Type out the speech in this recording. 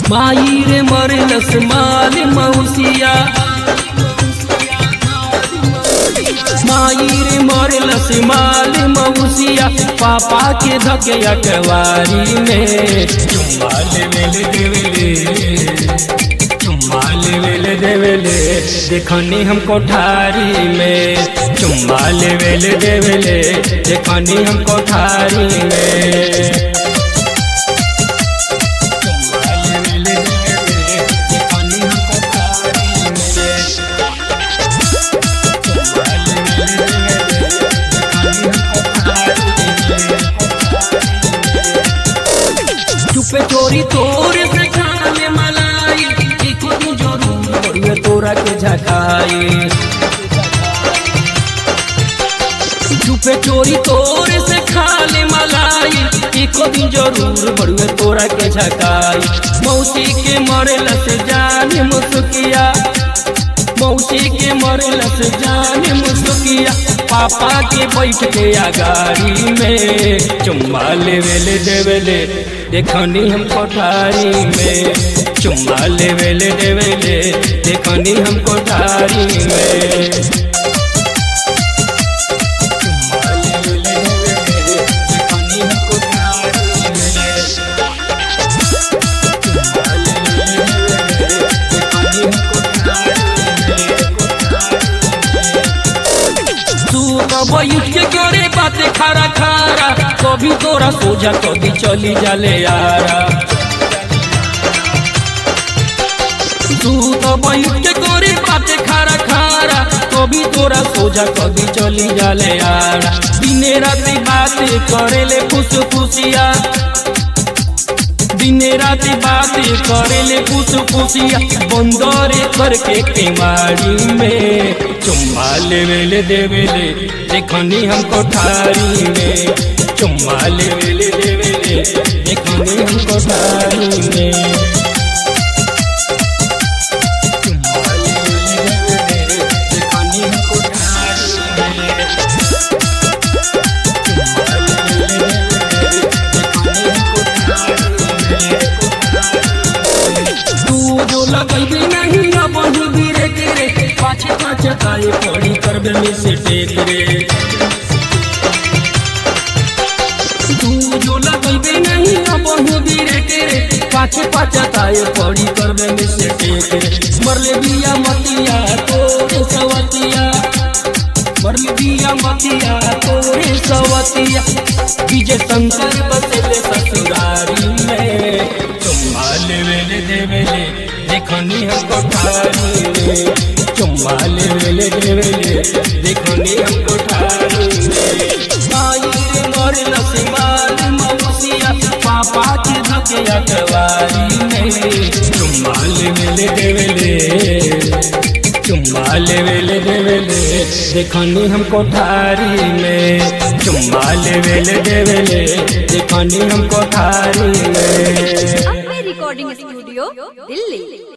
माई रे मरलस माल मौसिया माई रे मरलस माल मौसिया पापा के धके अकवारी में चुम्मा लेवेले देवेले चुम्मा लेवेले देवेले देखनी हम कोठारी में चुम्मा लेवेले देवेले देखनी हम कोठारी में चुम्मा लेवेले देवेले देखनी हम कोठारी में चुपे चोरी तोर से खाने मलाई देखो तू जरूर बढ़िया तोरा के झकाई चुपे चोरी तोर से खाले मलाई एको दिन जरूर बढ़िया तोरा के झकाई मौसी के मरलस जान मुसुकिया मौसी के मरलस जान मुसुकिया पापा के बैठ के अगाड़ी में चुम्मा लेवेले देवेले देखनी हम कोठारी में चुम्मा लेवेले देवेले देखनी हम कोठारी में चुम्मा लेवेले देवेले देखनी हम कोठारी में चुम्मा लेवेले देवेले देखनी हम कोठारी में तू कब उठ के करे बातें खारा खारा कभी तोरा सोझा कभी चली जाले यारा तू कब उठ के करे बातें खारा खारा कभी तोरा सोझा कभी चली जाले यारा दिने राती बातें करेले खुश खुशिया दिने राती बातें करेले खुश खुशिया बंदरे करके केवाड़ी में चुम्मा लेवेले देवेले देखनी हम कोठारी में चुम्मा लेवेले देवेले देखनी हम कोठारी में चुम्मा लेवेले देवेले देखनी हम कोठारी में चुम्मा लेवेले देवेले देखनी हम कोठारी में तू जो लगैबे नहीं अब धीरे रे पाछे पाछे ताए पड़ी करबे में से टेक रे तू जो लगैबे नहीं अब धीरे रे पाछे पाछे ताए पड़ी करबे में से टेक रे मरले बिया मतिया तोरे सवतिया मरले बिया मतिया तोरे सवतिया विजय शंकर बसेले ससुरारी में चुम्मा लेवेले देवेले देखनी हम कोठारी में चुम्मा लेवेले देवेले देखनी हम कोठारी में आई रे मरल सिमाल मौसिया पापा के धके अकवारी में चुम्मा लेवेले देवेले चुम्मा लेवेले देवेले देखनी हम कोठारी में चुम्मा लेवेले देवेले देखनी हम कोठारी में अम्बे रिकॉर्डिंग स्टूडियो दिल्ली